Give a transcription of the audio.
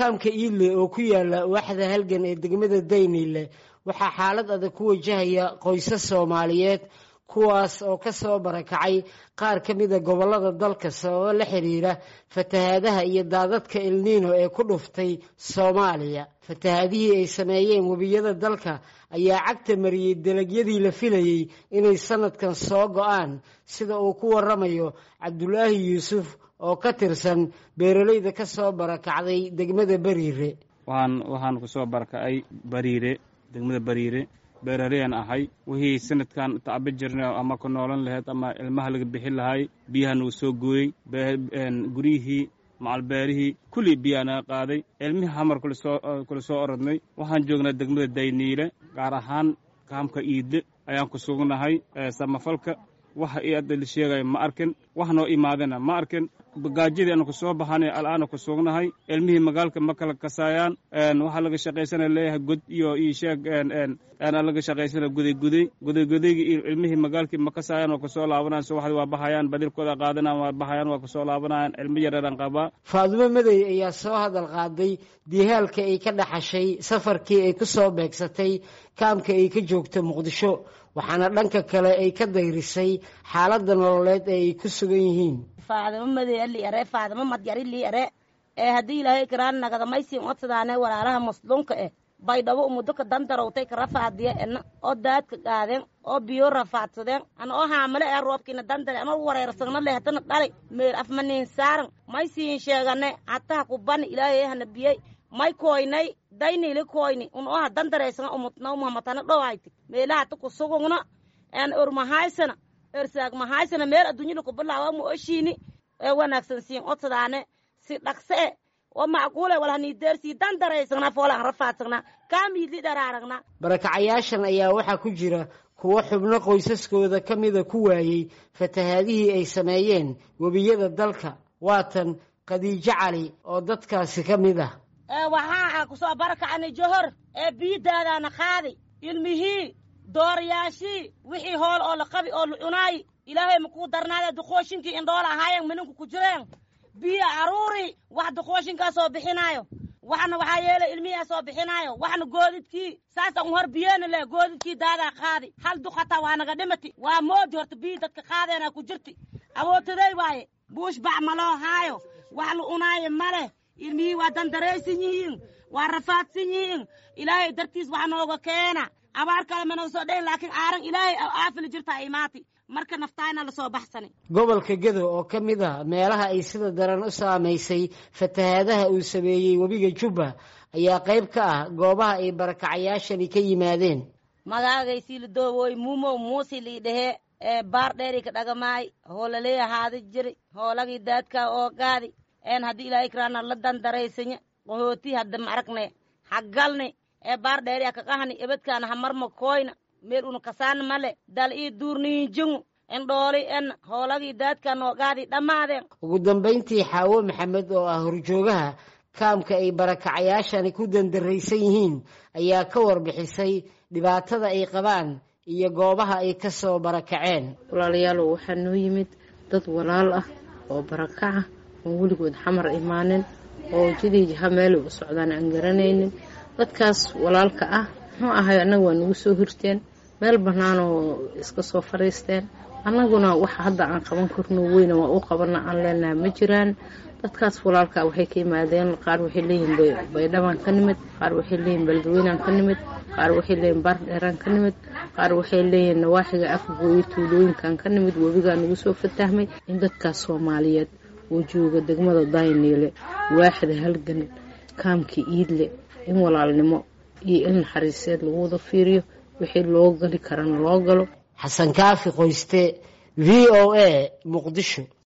kaamka iidle oo ku yaala waaxda halgan ee degmada dayniile waxaa xaalad adag ku wajahaya qoysas soomaaliyeed kuwaas oo ka soo barakacay qaar ka mida gobollada dalka sababo la xiriira fatahaadaha iyo daadadka elniino ee ku dhuftay soomaaliya fatahaadihii ay sameeyeen webiyada dalka ayaa cagta mariyey dalagyadii la filayey inay sanadkan soo go-aan sida uu ku waramayo cabdulaahi yuusuf oo ka tirsan beeralayda ka soo barakacday degmada bariire waxaan waxaan ku soo barakacay bariire degmada bariire beerareyaan ahay wixii sanadkan tacba jirna ama ku noolan lahayd ama ilmaha laga bixin lahay biyaha nagu soo gooyey guryihii macalbeerihii kullii biyaa naga qaaday ilmihii hamar kula soo orodnay waxaan joognaa degmada dayniile gaar ahaan kaamka iidle ayaan ku sugnahay samafalka waxa ii adda la sheegaya ma arkin wax noo imaadana ma arkin gaajadii aanu ku soo baxanay al'aana ku sugnahay ilmihii magaalka ma kala kasaayaan waxaa laga shaqaysana leeyahay god iyo io sheeg laga shaqaysana gudayguday gudaygudaygii iyo ilmihii magaalkii ma kasaayaan waa kusoo laabanayaan subaxdii waa baxayaan badilkooda qaadanayaan waa baxayaan waa kusoo laabanayaan ilmo yareeraan qabaa faadumo madey ayaa soo hadal qaaday dihaalka ay ka dhaxashay safarkii ay ku soo beegsatay kaamka ay ka joogto muqdisho waxaana dhanka kale ay ka dayrisay xaaladda nololeed ee ay ku sugan yihiin faadamo madey liare faadamo madyari liare ee haddii ilaahay karaan nagadamaysiin odsadaane walaalaha musluunka eh baydhabo umudoka dandarowtay ka rafaadiya ena oo daadka qaadeen oo biyo rafaadsadeen ana oo haamale ee roobkiina dandare ama wareersagna leh hatana dhali meel afmaniin saaran may siin sheegane hataha kubani ilaahay hana biyey may koynay daynili koyni un oha dandareysana umutna umuhamatana dhowayti meelaha ta kusugugna en ormahaysana ersaag mahaysana meel adduunyada kubilaawa mu oshiini ee wanaagsan siin odsadaane si dhaqse e oo macquule walhaniideersii dandareysagna foolaan rafaadsagna kaamiidli dharaaragna barakacayaashan ayaa waxaa ku jira kuwo xubno qoysaskooda ka mida ku waayey fatahaadihii ay sameeyeen webiyada dalka waatan khadiijo cali oo dadkaasi ka mid ah waxaa kusoo barakacani johor ee biidaadaana qaadi ilmihii dooryaashii wixii hool oo la qabi oo la cunaayi ilaahay makuu darnaade duqooshinkii indhoola ahaayeen mininku ku jireen biyo aruuri wax duqooshinkaa soo bixinaayo waxna waxaa yeelay ilmihiaa soo bixinaayo waxna goodidkii saasa un hor biyeena leh goodidkii daadaa qaadi hal duqataa waa naga dhimati waa moodi horta biyi dadka qaadeenaa ku jirti awootaday waaye buush bac maloo haayo wax la unaayo maleh ilmihii waa dandaraysan yihiin waa rafaadsan yihiin ilaahay dartiis wax nooga keena abaar kale ma naga soo dhayn laakiin aaran ilaahay aafili jirtaa imaati marka naftaayna lasoo baxsani gobolka gedo oo ka mid ah meelaha ay sida daran u saamaysay fatahaadaha uu sameeyey webiga jubba ayaa qayb ka ah goobaha ay barakacayaashani ka yimaadeen magaagaysi lidoowoy muumow muusi lii dhehee ee baar dheeri ka dhagamaay hoolaley ahaadi jiri hoolagii daadkaa oo gaadi een haddii ilaahay karaana la dandaraysanya qahooti hadda ma aragne haggalni ee baar dheeri a kaqahani ebedkaana hamarma koyna meel una kasaana male dal ii duurniinjingu indhooli en hoolagii daadkaa noogaadi dhammaadeen ugu dambayntii xaawo maxamed oo ah horjoogaha kaamka ay barakacayaashani ku dandaraysan yihiin ayaa ka warbixisay dhibaatada ay qabaan iyo goobaha ay ka soo barakaceen walaalayaalow waxaa noo yimid dad walaal ah oo barakaca oon weligood xamar imaanin oo jidii ha meelay u socdaan aan garanaynin dadkaas walaalka ah muxuu ahay annaga waa nagu soo hirteen meel bannaanoo iska soo fadhiisteen annaguna waxa hadda aan qaban karno weyna waa u qabana aan leenaha ma jiraan dadkaas walaalka waxay ka yimaadeen qaar waxay leeyihiin baydhabaan ka nimid qaar waxay leeyihin beledweynaan ka nimid qaar waxay leeyihin baardheeraan ka nimid qaar waxay leeyihiin nawaaxiga afgooyo tuulooyinkan ka nimid webigaa nagu soo fatahmay in dadkaas soomaaliyeed oo jooga degmada dayniile waaxda halgan kaamka iidle in walaalnimo iyo il naxariiseed lagu wada fiiriyo wixii loo gali karana loo galo xasan kaafi qoyste v o a muqdisho